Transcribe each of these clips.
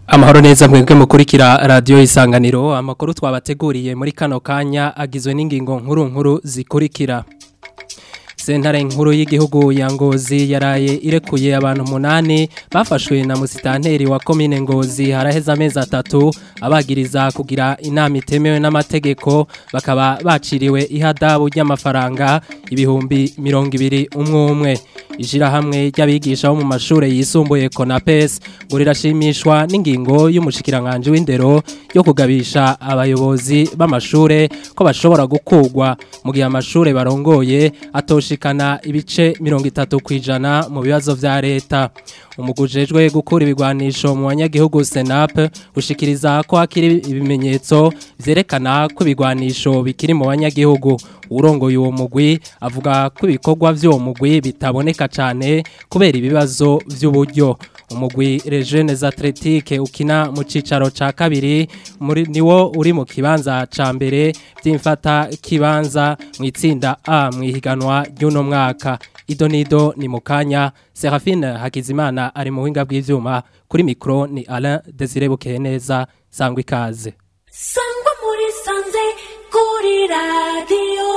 Amahoro neza mwebwe mukurikira radio isanganiro amakuru twabateguriye muri kano kanya agizwe n'ingingo nkuru nkuru zikurikira Sentare nkuru y'igihugu ya Ngozi yaraye irekuye abantu munani bafashwe na musitanteri wa komine Ngozi haraheza amezi atatu abagiriza kugira inama itemewe n'amategeko bakaba baciriwe ihadabu ry'amafaranga ibihumbi mirongo ibiri umwe umwe Ishirahamwe ry'abigisha bo mu mashure yisumbuye Konapes ngo rirashimishwa n'ingingo y'umushikiranganje w'indero yo kugabisha abayobozi b'amashure ko bashobora gukugwa mu gihe amashure barongoye atoshikana ibice mirongo itatu kwijana mu bibazo vya leta umugujejwe gukura ibigwanisho mu banyagihugu Senap ushikiriza ko hakiri ibimenyetso vyerekana ko ibigwanisho bikiri mu banyagihugu urongoye uwo mugwi avuga ko ibikorwa vy'uwo mugwi bitaboneka cane kubera ibibazo vy'uburyo umugwi Rejeunez Athletique ukina mu cicaro ca kabiri muri niwo uri mu kibanza ca mbere vy'imfata kibanza mu itsinda A mu ihiganwa ry'uno mwaka idonido ni mukanya Serafine Hakizimana ari mu winga bw'ivyuma kuri micro ni Alain Desire Bukeneza sangwa ikaze sangwa muri sanze kuri radio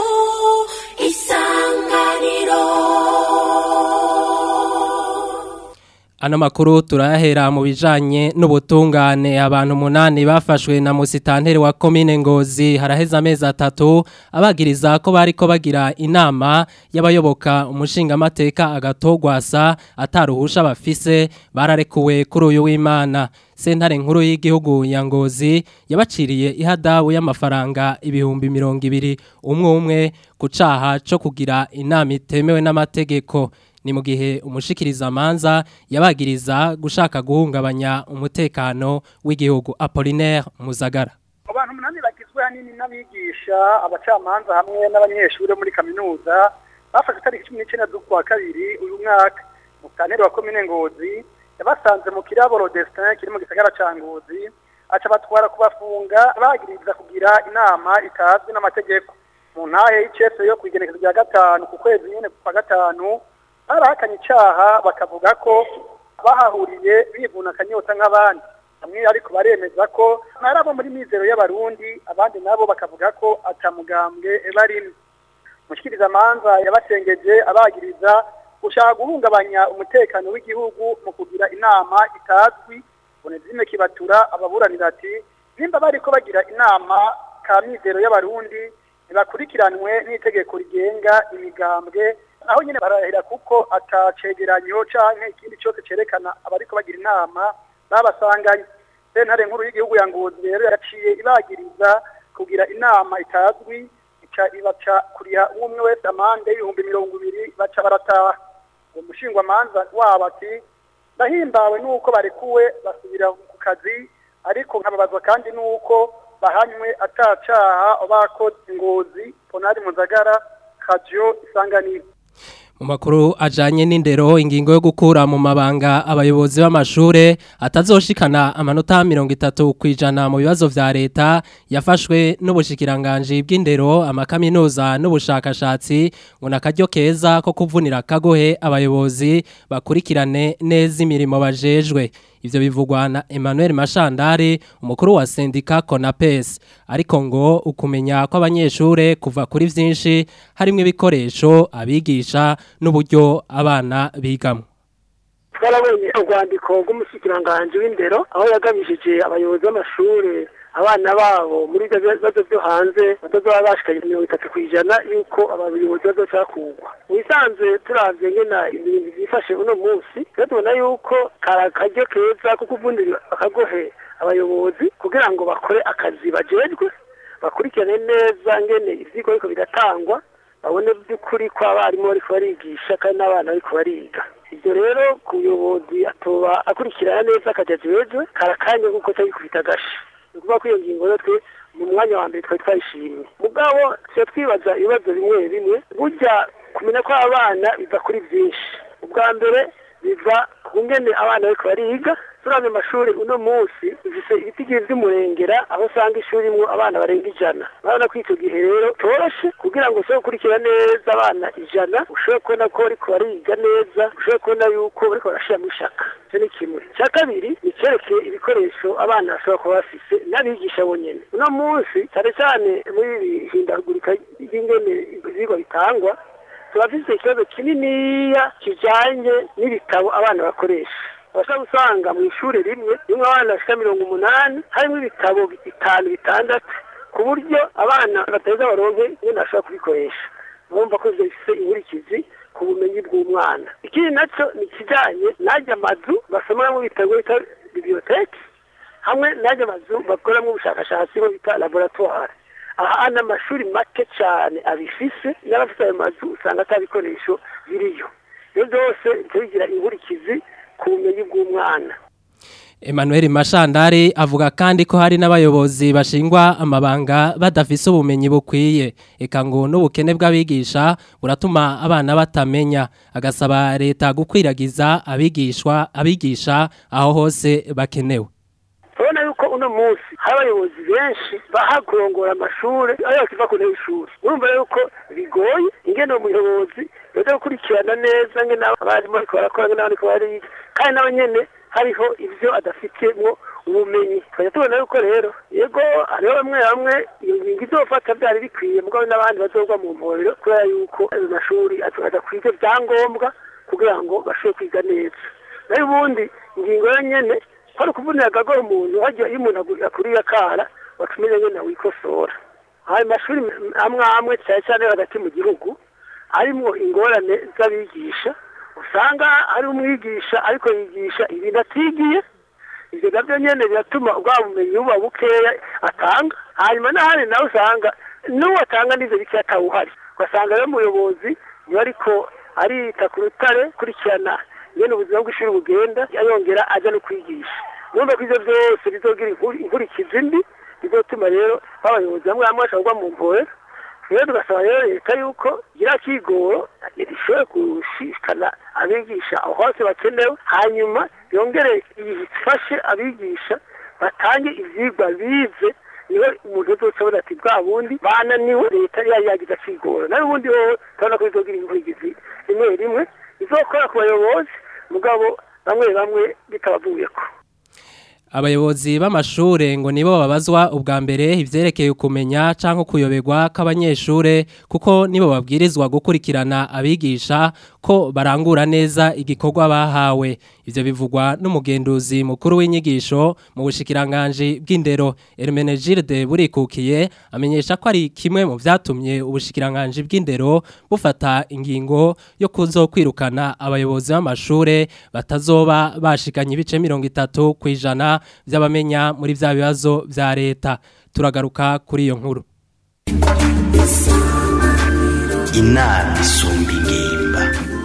isanganiro Ano makuru turayahera mu bijanye n'ubutungane abantu munani bafashwe na musitanteri wa komine Ngozi haraheza amezi atatu abagiriza ko bariko bagira inama y'abayoboka umushinga amateka agatogwasa ataruhusha bafise bararekuwe kuri uyu w'Imana sentare nkuru y'igihugu ya Ngozi yabaciriye ihadabu y'amafaranga ibihumbi mirongo ibiri umwe umwe ku caha co kugira inama itemewe n'amategeko ni mu gihe umushikiriza amanza yabagiriza gushaka guhungabanya umutekano w'igihugu Apollinaire Muzagara abantu umunani bagizwe hanini n'abigisha abacamanza hamwe n'abanyeshuri muri kaminuza bafashe itariki cumi n'icyenda z'ukwa kabiri uyu mwaka mu kanere wa komine ngozi yabasanze mu kirabo Rodestin kiri mu gisagara ca ngozi aca batwara kubafunga bagiriza kugira inama itazwi n'amategeko mu ntahe y'icese yo kwigenekezo rya gatanu ku kwezi nyene kwa gatanu barahakanye icaha bakavuga ko bahahuriye bivuna akanyota nk'abandi bamwe ariko baremeza ko ari abo muri mizero y'abarundi abandi nabo bakavuga ko atamugambwe barimwe mushikirizamanza yabasengeje abagiriza gushaka guhungabanya umutekano w'igihugu mu kugira inama itazwi bonezime kibatura ababuranira ati nimba bariko bagira inama ka mizero y'abarundi ntibakurikiranwe n'itegeko rigenga imigambwe aho nyine barahira kuko atacegeranyo canke ikindi cyose cerekana abariko bagira inama babasanganye sentare nkuru y'igihugu ya ngozi rero yaciye ibagiriza kugira inama itazwi ica ibaca kuriha umwe wese amande y'ibihumbi mirongo ibiri baca barataha uwo mushingwamanza wabo ati ndahimbawe n'uko barekuwe basubira ku kazi ariko nkababazwa kandi n'uko bahanywe atacaha bakoze ngozi ponari muzagara radio isanganiro mu makuru ajanye n'indero ingingo yo gukura mu mabanga abayobozi b'amashure atazoshikana amanota mirongo itatu kwijana mu bibazo vya leta yafashwe n'ubushikiranganje bw'indero amakaminuza n'ubushakashatsi ngo nakaryo keza ko kuvunira kagohe abayobozi bakurikirane neza imirimo bajejwe ivyo bivugwa na Emmanuel Mashandari umukuru wa sendika Konapes ariko ngo ukumenya ko abanyeshure kuva kuri vyinshi harimo ibikoresho abigisha n'uburyo abana bigamo twarabonye urwandiko rw'umushyikiranganje w'indero aho yagabishije abayobozi b'amashuri abana babo muri ibyo bibazo byo hanze batazaba bashikanye mirongo itatu ku ijana y'uko abayobozi bazocakurwa mu bisanzwe turavye ngena ibintu byifashe uno munsi rero tubona yuko kari akaryo keza ko kuvunira akagohe abayobozi kugira ngo bakore akazi bajejwe bakurikirane neza ngene ivyigwa ariko biratangwa babone by'ukuri ko abarimu bariko barigisha kandi n'abana bariko bariga ibyo rero ku buyobozi atoba akurikirana neza akajya ajejwe karakanya nk'uko cyari kubita agashi ni ukuvuga ko iyo ngingo rero twe mu mwanya wa mbere twari twayishimye mugabo tuba twibaza ibibazo bimwe bimwe burya kumenya ko abana biva kuri byinshi ubwa mbere biva ku ngene abana bariko bariga turavye amashuri uno munsi bifise ibitigiri vy'umurengera aho usanga ishuri imwo abana barenga ijana urabona ko ico gihe rero toroshe kugira ngo ushobore gukurikira neza abana ijana ushobore kubona ko bariko bariga neza ushobore kubona yuko bariko barashiramo ishaka icyo ni kimwe icya kabiri ni icyerekeye ibikoresho abana bashobora kuba bafise n'abigisha bonyine uno munsi cyane cyane muri iri hindagurika ry'ingene ibyigwa bitangwa turafise ikibazo kininiya kijanye n'ibitabo abana bakoresha bashobora gusanga mu ishuri rimwe rimwe abana bashika mirongo umunani harimo ibitabo bitanu bitandatu ku buryo abana bateza baronke nyine bashobora kubikoresha bumva ko ivyo bifise inkurikizi ku bumenyi bw'umwana ikindi naco ni ikijanye n'ajya amazu basomeramwo ibitabo bita biblioteke hamwe n'ajya amazu bakoramwo ubushakashatsi bo bita laboratoire aha n'amashuri make cyane abifise n'abafite ayo mazu usanga ata bikoresho biriyo ibyo byose bigira inkurikizi ku bumenyi bw'umwana Emmanuel Mashandari avuga kandi ko hari n'abayobozi bashingwa amabanga badafise ubumenyi bukwiye eka ngo n'ubukene bw'abigisha buratuma abana batamenya agasaba leta gukwiragiza abigishwa abigisha aho hose bakenewe urabona yuko uno munsi hari abayobozi benshi baha kurongora amashuri ayo bakiva ku ntebe y'ishuri urumva yuko bigoye ingene umuyobozi yoza gukurikirana neza ngene abarimu bariko barakora ngene bariko bariga kandi nabo nyene hariho ivyo adafitemo ubumenyi tukajya tubona yuko rero yego hariho bamwe bamwe iyo ngingo izofata byari bikwiye mugabo n'abandi bazogwa mu mporero kubera yuko ayo mashuri adakwiye ibyangombwa kugira ngo bashobore kwiga neza nayo ubundi ingingo yo nyene ko ari ukuvunira agagora umuntu hajya iyo umuntu akuriye akara watumenya nyene wikosora ayo mashuri amwe amwe cyane cyane hagati mu gihugu arimwo ingorane z'abigisha usanga hari umwigisha ariko yigisha ibintu atigiye ibyo nabyo nyene biratuma bwa bumenyi buba bukeya atanga hanyuma n'ahandi nawe usanga n'uwo atanga n'ivyo bike atawuhari ugasanga rero umuyobozi niwe ariko arita ku rutare kurikirana nyene ubuzima bw'ishuri bugenda yongera aja no kwigisha numva ko ivyo vyose bizogira inkurikizi mbi bizotuma rero abayobozi bamwe bamwe bashobora kugwa mu mporero rero tugasaba rero leta yuko igira kigoro ishobore gushishikana abigisha aho hose bakenewe hanyuma yongere ifashe abigisha batange ivyigwa bize niwe umuntu uzocabona ati bwa bundi bananiwe leta yari yagize akigoro nayo ubundi wowe turabona ko bizogira inkurikizi rimwe rimwe bizokora ku bayobozi mugabo bamwe bamwe bitabavuyeko abayobozi b'amashure ngo nibo babazwa ubwa mbere ivyerekeye kumenya canke kuyoberwa k'abanyeshure kuko nibo babwirizwa gukurikirana abigisha ko barangura neza igikorwa bahawe ivyo bivugwa n'umugenduzi mukuru w'inyigisho mu bushikiranganje bw'indero Hermenegilde burikukiye amenyesha ko ari kimwe mu vyatumye ubushikiranganje bw'indero bufata ingingo yo kuzokwirukana abayobozi b'amashure batazoba bashikanye ibice 30 kwijana by'abamenya muri bya bibazo bya leta turagaruka kuri iyo nkuru inama isumba ingimba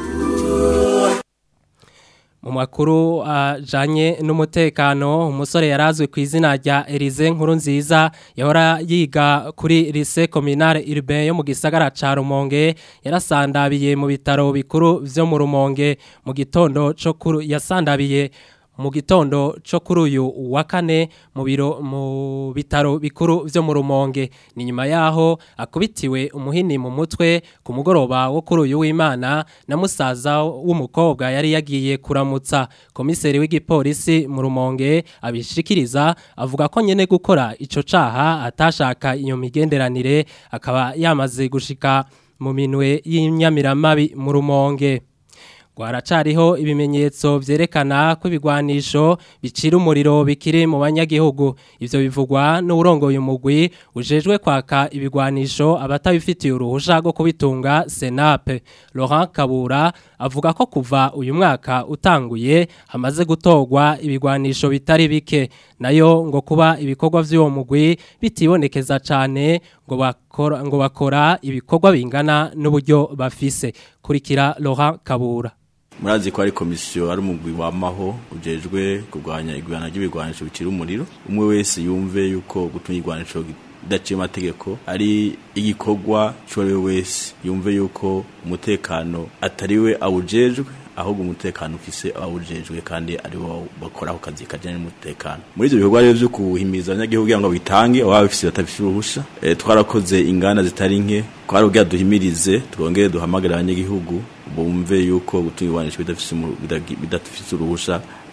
mu makuru ajanye n'umutekano umusore yarazwe ku izina rya Elize nkuru nziza yahora yiga kuri lycée communale urbain yo mu gisagara ca Rumonge yarasandabiye mu bitaro bikuru vyo mu Rumonge mu gitondo cyo kuri yasandabiye mu gitondo cyo kuri uyu wa kane mu biro mu bitaro bikuru byo mu rumonge ni nyuma yaho akubitiwe umuhini mu mutwe ku mugoroba wo kuri uyu w'imana na musaza w'umukobwa yari yagiye kuramutsa komiseri w'igipolisi mu rumonge abishikiriza avuga ko nyene gukora ico caha atashaka iyo migenderanire akaba yamaze gushika mu minwe y'inyamiramabi mu rumonge Gwaracariho ibimenyetso vyerekana ko ibigwanisho bicira umuriro bikiri mu banyagihugu ivyo bivugwa n'urongoye umugwi ujejwe kwaka ibigwanisho abatabifitiye uruhusha rwo kubitunga Senape Laurent Kabura avuga ko kuva uyu mwaka utanguye hamaze gutogwa ibigwanisho bitari bike nayo ngo kuba ibikorwa vy'uwo mugwi bitibonekeza cane ngo bakora ngo bakora ibikorwa bingana n'uburyo bafise kurikira Laurent Kabura murazi ko ari komisiyo ari umugwi wamaho ujejwe kurwanya igwana ry'ibigwanisho bicira umuriro umwe wese yumve yuko gutuma igwanisho idaciye amategeko ari igikorwa cy'uwo wese yumve yuko umutekano atariwe awujejwe ahubwo umutekano ufise abawujejwe kandi ari bo bakora ako kazi kajyanye n'umutekano muri ibyo bikorwa rero byo kuhimiriza abanyagihugu kugira ngo bitange ababa bafise batabifite uruhusha e, twarakoze inganda zitari nke twarabwira duhimirize twongere duhamagare abanyagihugu bumve yuko gutunga ibigwanisho bidafise bidafise uruhusha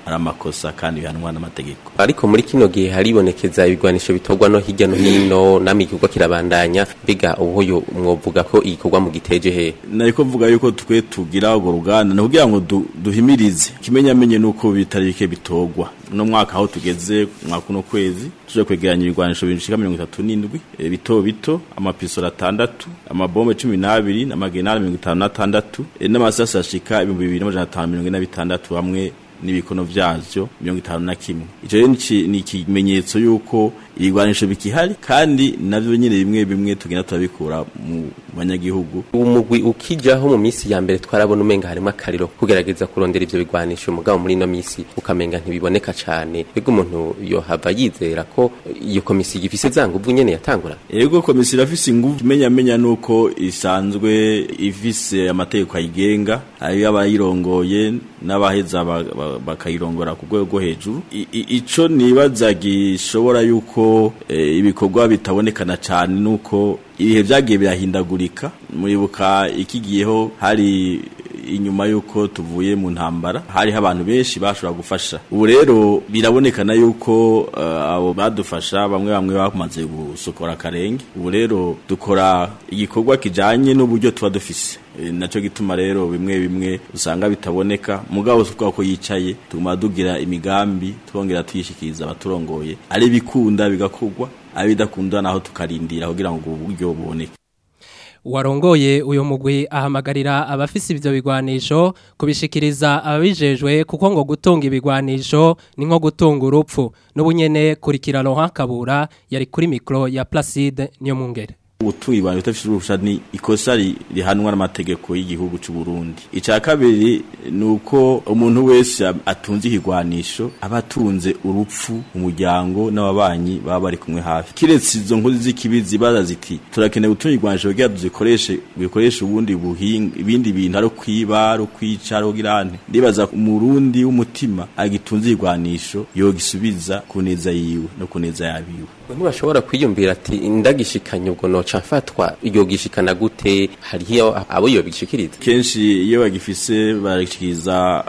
ari amakosa kandi bihanwa n'amategeko ariko muri kino gihe haribonekeza ibigwanisho bitorwa no hirya no hino namwe igikorwa kirabandanya mbega ubuyo mwovuga ko igikorwa mu giteje hehe nariko mvuga yuko twe tugira urwo ruganda ni kugira ngo du- duhimirize ikimenyamenye nuko bitari bike bitorwa uno mwaka aho tugeze mwaka uno kwezi tuje kwegeranya ibigwanisho bishika mirongo itatu n'indwi eh, bito bito amapisoro atandatu amabombe cumi n'abiri n'amagenari mirongo itanu n'atandatu eh, n'amasasi ashika ibihumbi bibiri n'amajana atanu mirongo ine na bitandatu hamwe n'ibikono vyavyo mirongo itanu na kimwe ico rero nici- ni ikimenyetso yuko ibigwanisho bikihari kandi navyo nyene bimwe bimwe tugenda turabikura mu banyagihugu umugwi ukijaho mu misi ya mbere twarabona umenga harimo akariro kugerageza kurondera ivyo bigwanisho mugabo muri ino misi ukamenga ntibiboneka cane mbega umuntu yohava yizera ko iyo komisiyo ifise za nguvu nyene yatangura Ego komisiyo irafise ingufu menya menya nuko isanzwe ifise amategeko ayigenga ari abayirongoye n'abaheza ba- ba- bakayirongora ku rwego rwo hejuru I- i- ico nibaza gishobora yuko eh, ibikorwa bitabonekana cane nuko ibihe vyagiye birahindagurika muribuka ikigiyeho hari inyuma yuko tuvuye mu ntambara hariho abantu benshi bashobora gufasha ubu rero birabonekana yuko eh, abo badufasha bamwe bamwe bamaze gusokora akarenge ubu rero dukora igikorwa kijanye n'uburyo tuba dufise Eh, naco gituma rero bimwe bimwe usanga bitaboneka mugabo tuvuga ko yicaye tuguma dugira imigambi twongera tuyishikiriza abaturongoye ari bikunda bigakorwa ari bidakunda naho tukarindira kugira ngo ubwo buryo buboneke warongoye uyu mugwi ahamagarira abafise ivyo bigwanisho kubishikiriza ababijejwe kuko ngo gutunga ibigwanisho ni nko gutunga urupfu n'ubunyene kurikira Laurent Kabura yari kuri micro ya Placide niyo mungere gutunga ibintu bitafite uruhusha ni ikosa ri- rihanwa n'amategeko y'igihugu cy'u Burundi icya kabiri ni uko umuntu wese ab- atunze ikigwanisho aba atunze urupfu umuryango n'ababanyi baba bari kumwe hafi kiretse izo nkozi z'ikibi zibaza ziti turakeneye gutunga igwanisho kugira tuzikoreshe bikoreshe ubundi buhinga ibindi bintu ari kwiba ari kwica ari kugirane ndibaza umurundi w'umutima agitunze igwanisho yogisubiza ku neza yiwe no ku neza yabiwe ntibashobora kwiyumvira ati ndagishikanye ubwo noca mfatwa iyo gishikana gute hariho abo iyo bishikiriza kenshi iyo bagifise barashikiriza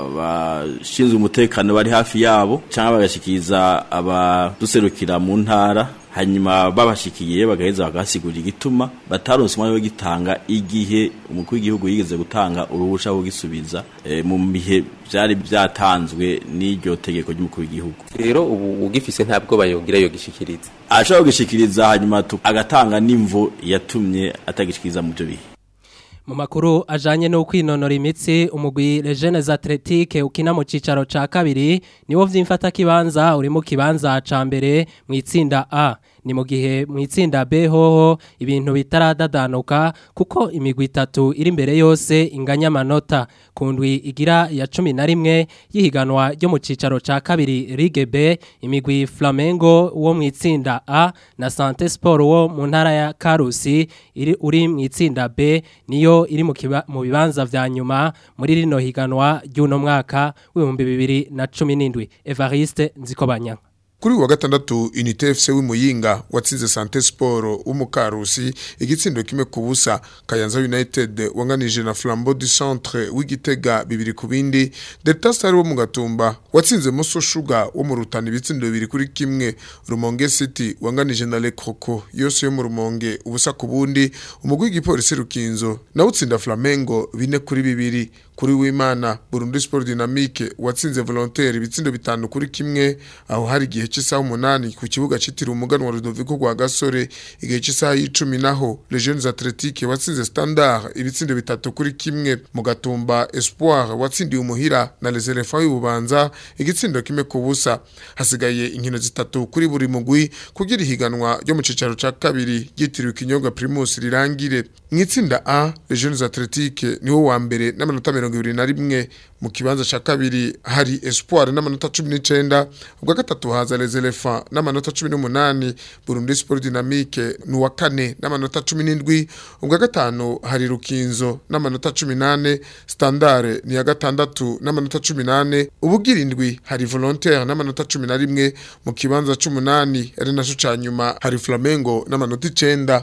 abashinzwe umutekano bari hafi yabo cyangwa bagashikiriza abaduserukira mu ntara hanyuma babashikiye bagaheza bagasigurira igituma bataronse umwanya wo gitanga igihe umukuru w'igihugu yigeze gutanga uruhusha rwo gisubiza eh, mu bihe byari byatanzwe n'iryo tegeko ry'umukuru w'igihugu rero ubu ugifise ntabwo bayogira iyo gishikiriza ashobora kugishikiriza hanyuma tu- agatanga n'imvo yatumye atagishikiriza mu byo bihe Mu makuru ajanye no kwinonora imitsi umugwi Legends Athletic ukina mu cicaro ca kabiri niwo vyimfata kibanza uri mu kibanza ca mbere mu itsinda A ni mu gihe mu itsinda B hoho ibintu bitaradadanuka kuko imigwi itatu iri imbere yose inganya amanota ku ndwi igira ya cumi na rimwe y'ihiganwa ryo mu cicaro ca kabiri Ligue B imigwi Flamengo wo mu itsinda A na Sante Sport wo mu ntara ya Karusi iri uri mu itsinda B niyo iri mu kiba- mu bibanza vya nyuma muri rino higanwa ry'uno mwaka w'ibihumbi bibiri na cumi n'indwi Evariste Nzikobanya Kuri uyu wa gatandatu Unité FC w'Imuyinga watsinze Sante Sport w'umukarusi igitsindo kimwe ku busa Kayanza United wanganije na Flambeau du Centre w'Igitega bibiri ku bindi Delta Star wo mu Gatumba watsinze Moso Sugar wo mu Rutana ibitsindo bibiri kuri kimwe Rumonge City wanganije na Le Croco yose yo mu Rumonge ubusa ku bundi umugwi w'igipolisi Rukinzo nawe utsinda Flamengo bine kuri bibiri kuri w'Imana Burundi Sport Dynamique watsinze Volontaire ibitsindo bitanu kuri kimwe aho hari igihe cy'isaha umunani ku kibuga citiriwe umuganwa Ludovico rwa Gasore igihe cy'isaha y'icumi naho Les Jeunes Athletiques watsinze Standard ibitsindo bitatu kuri kimwe mu gatumba Espoir watsindiye umuhira na Les Elephants y'ububanza igitsindo kimwe ku busa hasigaye inkino zitatu kuri buri mugwi kugira ihiganwa ryo mu cicaro ca kabiri ryitiriwe ikinyobwa Primus rirangire mu itsinda A Les Jeunes Athletiques niwo wa mbere n'amanota mirongo ibiri na rimwe mu kibanza ca kabiri hari Espoir n'amanota cumi n'icenda ubwa gatatu haza Les Elephants n'amanota cumi n'umunani Burundi Sport Dynamique ni uwa kane n'amanota cumi n'indwi ubwa gatanu hari Rukinzo n'amanota cumi nane Standard ni ya gatandatu n'amanota cumi nane ubugira indwi hari Volontaire n'amanota cumi na rimwe mu kibanza c'umunani ari naco ca nyuma hari Flamengo n'amanota icenda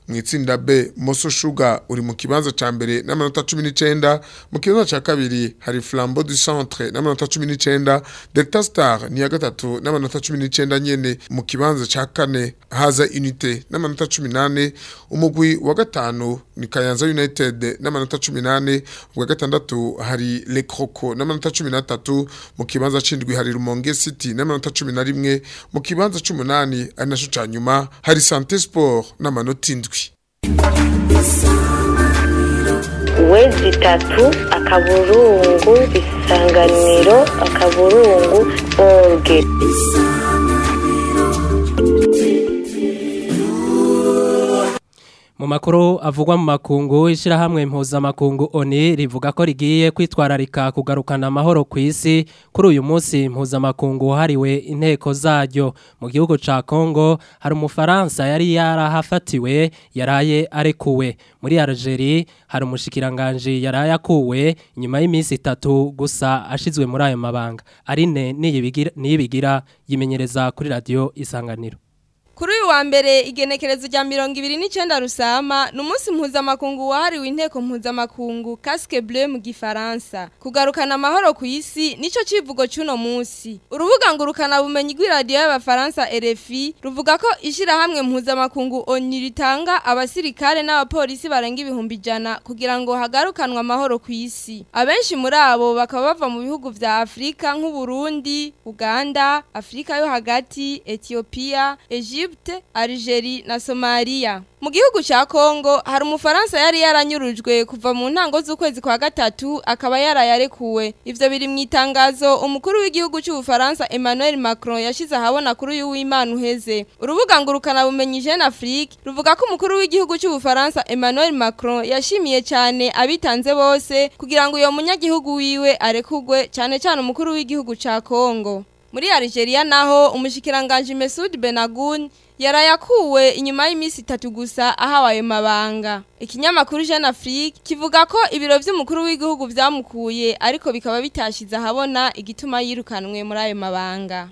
mu itsinda B Moso Sugar uri mu kibanza ca mbere n'amanota 19 mu kibanza ca kabiri hari Flambeau du Centre n'amanota 19 Delta Star ni ya gatatu n'amanota 19 nyene mu kibanza ca kane haza Unité n'amanota 18 umugwi wa gatanu ni Kayanza United n'amanota 18 ubwa gatandatu hari Le Croco n'amanota 13 mu kibanza c'indwi hari Rumonge City n'amanota 11 mu kibanza c'umunani ari naco ca nyuma hari Santé Sport n'amanota indwi wezi itatu akaburungu isanganiro akaburungu orge Mu makuru avugwa mu makungu ishirahamwe mpuzamakungu ONI rivuga ko rigiye kwitwararika kugarukana amahoro ku isi kuri uyu munsi mpuzamakungu hariwe inteko zaryo mu gihugu ca Congo hari umufaransa yari yarahafatiwe yaraye arekuwe muri Algeria hari umushikiranganje yaraye akuwe nyuma y'iminsi itatu gusa ashizwe muri ayo mabanga arine niyibigira niyibigira yimenyereza kuri radio isanganiro Kuri uyu wa mbere igenekerezo rya mirongo ibiri n'icenda rusama ni umunsi mpuzamakungu wahariwe inteko mpuzamakungu casque bleu mu gifaransa kugarukana amahoro ku isi nico civugo c'uno munsi urubuga ngurukana bumenyi rw'iradiyo y'abafaransa RFI ruvuga ko ishirahamwe mpuzamakungu ONU ritanga abasirikare n'abapolisi barenga ibihumbi ijana kugira ngo hagarukanwe amahoro ku isi abenshi muri abo bakaba bava mu bihugu vya Afrika nk'Uburundi Uganda Afrika yo hagati Ethiopia Egypte Egypte, Algeria na Somalia. Mu gihugu ca Kongo hari umufaransa yari yaranyurujwe kuva mu ntango z'ukwezi kwa gatatu akaba yarayarekuwe. Ivyo biri mu itangazo umukuru w'igihugu c'Ubufaransa Emmanuel Macron yashize ahabona kuri uyu w'Imana uheze. Urubuga ngurukana bumenyi Jeune Afrique ruvuga ko umukuru w'igihugu c'Ubufaransa Emmanuel Macron yashimiye cyane abitanze bose kugira ngo uyo munyagihugu wiwe arekugwe cyane cyane umukuru w'igihugu ca Kongo. Muri Algeria naho umushikiranganje Mesud Benagoun yarayakuwe inyuma y'iminsi itatu gusa ahawe ayo mabanga. Ikinyamakuru Jeune Afrique kivuga ko ibiro vy'umukuru w'igihugu vyamukuye ariko bikaba bitashize ahabona igituma yirukanwe muri ayo mabanga.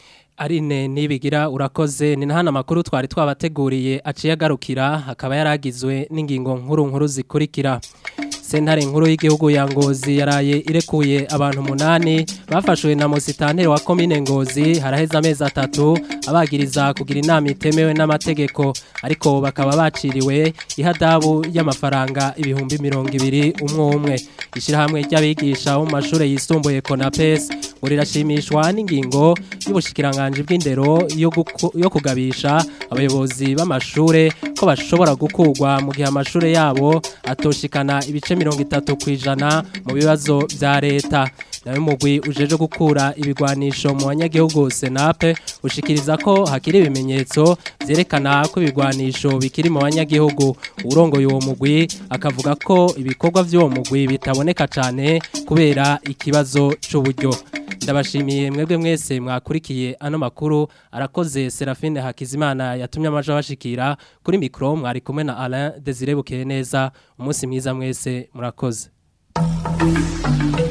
Arine nibigira urakoze ni nahana makuru twari twabateguriye aciye agarukira hakaba yaragizwe n'ingingo nkuru nkuru zikurikira sentare nkuru y'igihugu ya ngozi yaraye irekuye abantu munani bafashwe na musitanteri wa komine ngozi haraheze amezi atatu abagiriza kugira inama itemewe n'amategeko ariko bakaba baciriwe ihadabu y'amafaranga ibihumbi mirongo ibiri umwe umwe ishyirahamwe ry'abigisha bo mu mashuri yisumbuye konapes ngo rirashimishwa n'ingingo y'ubushikiranganje bw'indero yo kugabisha abayobozi b'amashuri ko bashobora gukurwa mu gihe amashuri yabo atoshikana ibice mirongo itatu ku ijana mu bibazo bya leta nawe mugwi ujeje gukura ibigwanisho mu banyagihugu senape ushikiriza ko hakiri ibimenyetso byerekana ko ibigwanisho bikiri mu banyagihugu urongoye uwo mugwi akavuga ko ibikorwa by'uwo mugwi bitaboneka cyane kubera ikibazo cy'uburyo ndabashimiye mwebwe mwese mwakurikiye ano makuru arakoze Serafine Hakizimana yatumye amaje bashikira kuri mikro mwari kumwe na Alain Desire Bukeye neza umunsi mwiza mwese murakoze